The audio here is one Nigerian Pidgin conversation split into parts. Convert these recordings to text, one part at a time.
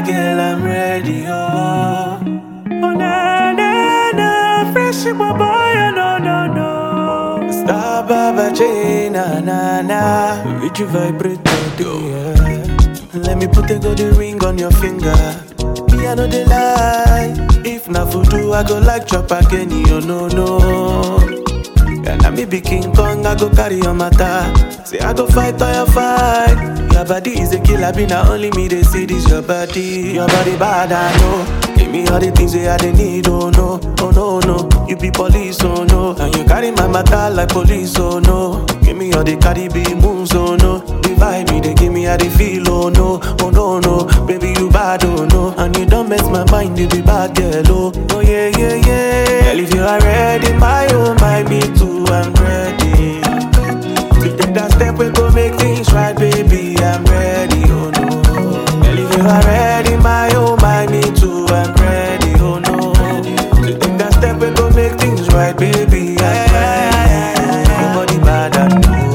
girl, I'm ready, oh. Oh, na, na, na, fresh boy, boy, no, no, no. Star Baba J, na, na, na. With you vibrate today, yeah. Let me put a golden ring on your finger. Me, I know they lie. If na voodoo, I go like chop again, you no, no. And I me be King Kong, I go carry your matter. Say I go fight or you fight. Your body is a killer, be not only me they see this your body. Your body bad, I know. Give me all the things that I they need, oh no, oh no, no. You be police, oh no. And you carry my matter like police, oh no. Give me all the Caribbean moves, oh no. The vibe me, they give me how they feel, oh no, oh no, no. Baby, you bad, oh no. And you don't mess my mind, you be bad, girl, oh. Oh yeah, yeah, yeah. Girl, if you are ready, my oh, my me too, I'm ready. To take that step, we go make things right, baby. I'm ready, oh no. Girl, if you are ready, my oh, my me too, I'm ready, oh no. To take that step, we go make things right, baby. I'm ready. Your body bad, I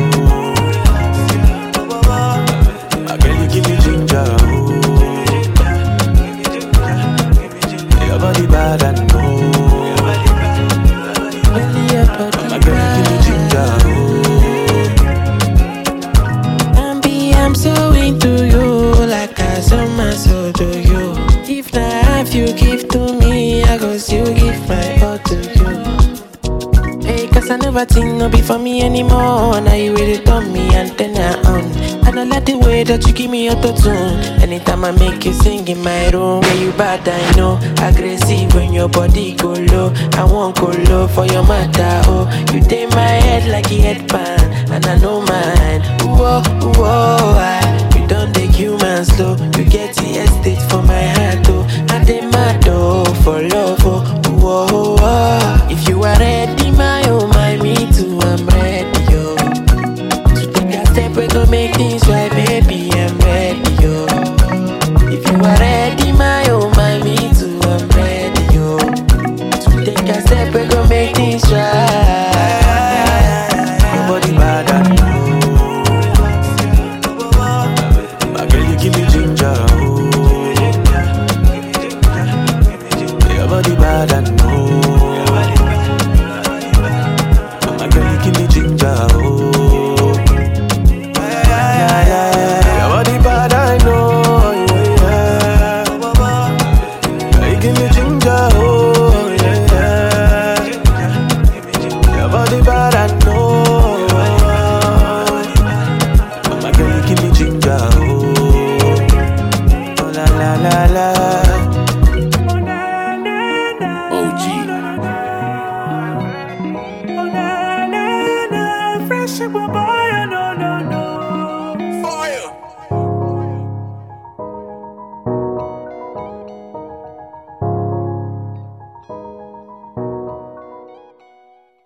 know. Ah, Girl, you give me ginger, oh. Your body bad, I know. My girl, you give me ginger, oh. Bambi, I'm so into you, like I saw my soul to you. If not half you give to me, I go still give my all to you. Hey, cause I never think no be for me anymore. Now you really turn me antenna on. And I like the way that you give me auto tune. Anytime I make you sing in my room, yeah, you bad, I know. Aggressive when your body go low. I won't go low for your matter, oh. You take my head like a headband, and I know mine. Whoa, whoa, I, you don't take human slow. You get the estate for my heart, oh. I dey mad, oh, for love, oh. Whoa, whoa. If you are ready, my oh, my me too, I'm ready, yo. So take a step, we go make things right, baby, I'm ready, yo. If you are ready, my oh, my me too, I'm ready, yo. So take a step, we go make things right. Your body bad, I know. My girl, you give me ginger, oh. Your body bad, I know. My girl, you give me ginger, oh. Yeah, yeah, yeah. Your body bad, I know. Yeah, yeah. You give me ginger, oh. Yeah, yeah. Your body bad, I know. My girl, you give me ginger, oh. Oh, la, la, la, la. OG. Fresh boy, boy, no, no.